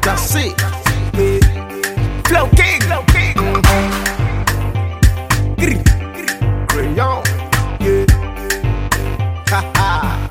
That's it. Yeah. Flow King. Flow King. Mm-hmm. Crayon. Yeah. Ha ha.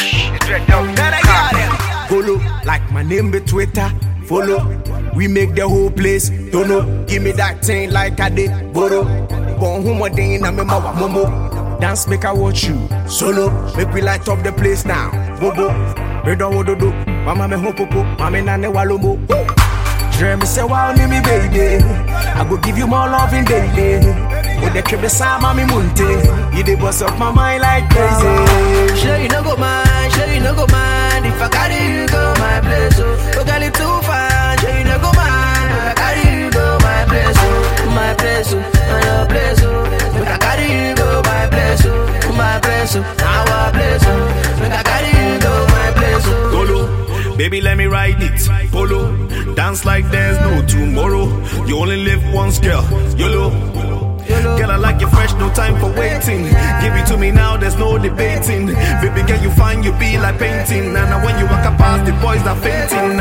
Then I got him. Follow, like my name be Twitter. Follow, we make the whole place. Don't know, give me that thing like I did. Boro, born home again, I'm in my momo. Dance make I watch you. Solo, make we light up the place now. Bobo, we don't want to do. Mama me hopopo, mama nane walomo. Dream me say wow me baby. I go give you more loving daily. With the crib beside mommy munte, you the boss of my mind like crazy. Sure you no go mind, sure you no go mind If I carry you go my place, oh Oh girl, it too fine, sure you no go mind If I carry you go my place, oh My place, oh, not your place, oh If I carry you go my place, oh My place, oh, now our place, oh If I carry you go my place, oh Polo, baby, let me ride it. Polo, dance like there's no tomorrow. You only live once, girl. YOLO. Girl, I like you fresh, no time for waiting. Give it to me now, there's no debating. Baby, girl, you find you be like painting. And now when you walk up past, the boys are fainting.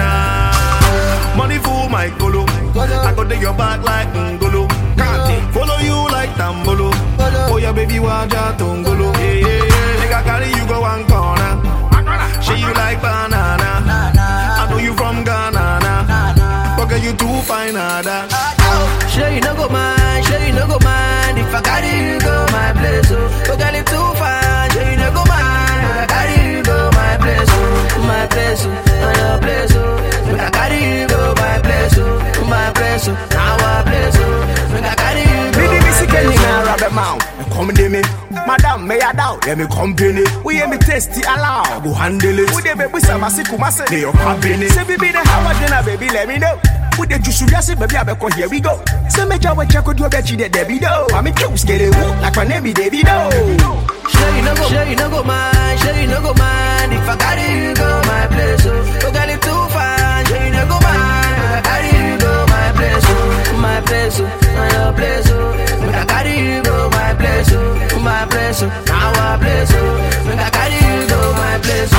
Nah. Money for my golo. I go to your back like ngolo. Can't follow you like tambolo. Oh, yeah, baby, waja tongolo. Yeah, yeah, yeah. Nigga, carry you go one corner. She you like banana. I know you from Ghana. Nah. But girl, you too fine, nada. Sure you no go mind, sure you no go mind If I carry you go my place, oh Oh girl, it too fine, sure you no go mind If I carry you go my place, oh My place, oh, not your place, oh If I carry you go my place, oh My place, oh, now our place, oh If I carry you go Midi my misi place, kenyi oh na rabe mau. Come de me, madam me ya down. Let me company. We hear me tasty allow. Go handle it. We de baby samasi kumase. They your company. Say baby the how dinner baby let me know. We de juice yasi baby abeko here we go. Say me jawa chako do bechi de debi do. Mami cute skele woo like my name be Debbie do. Sure you no go, sure you no go mind, sure you no go mind If I carry you go my place, oh Oh girl, it too fine, sure you no go mind If I carry you go my place, oh My place, oh, not your place, oh If I carry you go my place, oh My place, oh, now our place, oh If I carry you go my place,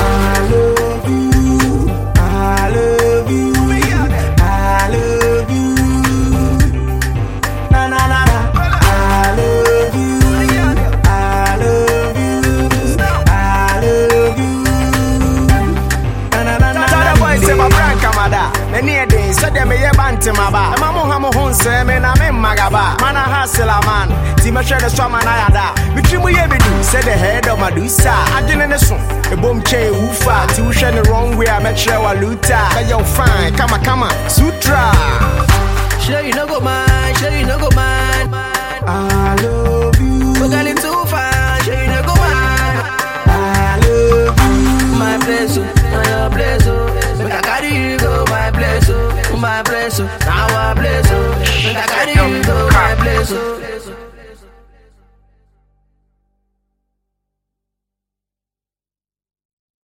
oh I love you. I love you. I love you. Na na na na. I love you. I love you. I love you. Na na na na. Tell the boys say my brand kamada. Many a day, so them ye banti maba. Ema mo ha mo hun se me na me magaba. Mana hasela man. Ti me hwe the so man ayada. Me twi mu ye be do. Say the head of Medusa. Adwene ne so. E bom che ufa. Ti wo hwe the wrong way. I me hwe wa luta. Be yo fine. Kama kama. Sutra. Sure you no go mind, sure you no go mind I love you. Oh girl, it too fine, sure you no go mind I love you. my place, oh, not your place, oh. Make I carry you go my place, oh, my place, oh, now our place, oh.